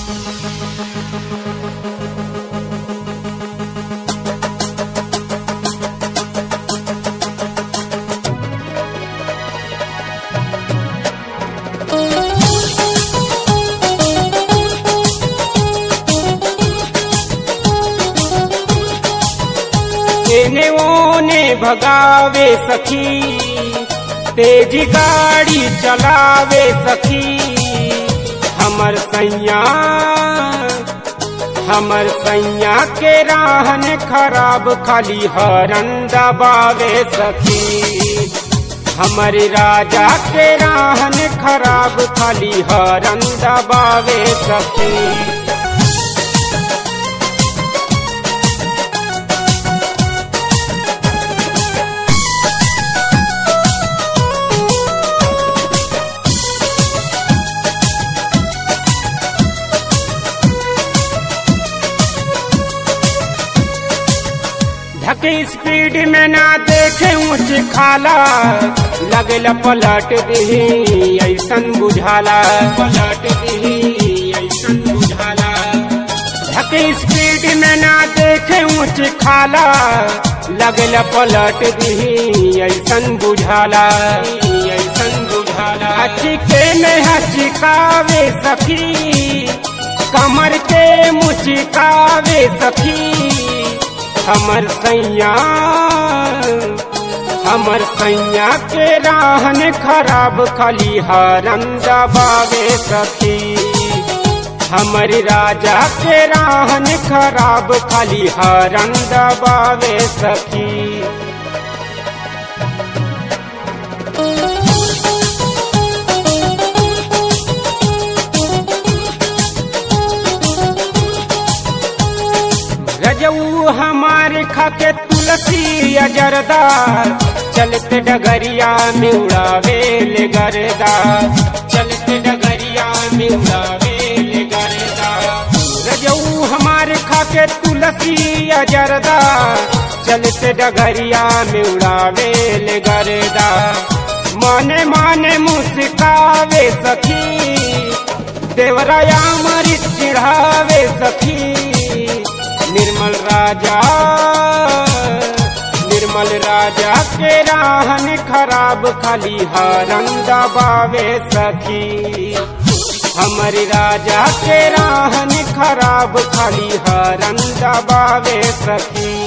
एने ओने भगावे सखी तेज गाड़ी चलावे सखी हमर सैया हमर सैया के राहन खराब खाली हरन दबावे सखी हमर राजा के राहन खराब खाली हरन दबावे सखी धके स्पीड में ना देखे ऊंच खाला लगल पलट दही ऐसन बुझाला पलट दही ऐसन बुझाला धके स्पीड में ना देखे ऊंच खाला लगल पलट दही ऐसन बुझाला ऐसन बुझाला हचिके में हचिकावे सखी कमर के मुचिकावे सखी हमर सैया हमर सैया के राहन खराब खाली हरन दबावे सखी हमर राजा के राहन खराब खाली हरन दबावे सखी रजऊ हमारे खाके तुलसी अजरदार चलते डगरिया में उड़ावे ले गरदा चलते डगरिया में उड़ावे ले गरदा रजऊ हमारे खाके तुलसी अजरदार चलते डगरिया में उड़ावे ले गरदा माने माने मुस्कावे सखी देवराया मरी चिढ़ावे सखी निर्मल राजा निर्मल राजा के राहन खराब खाली हरन दबावे सखी हमर राजा के राहन खराब खाली हरन दबावे सखी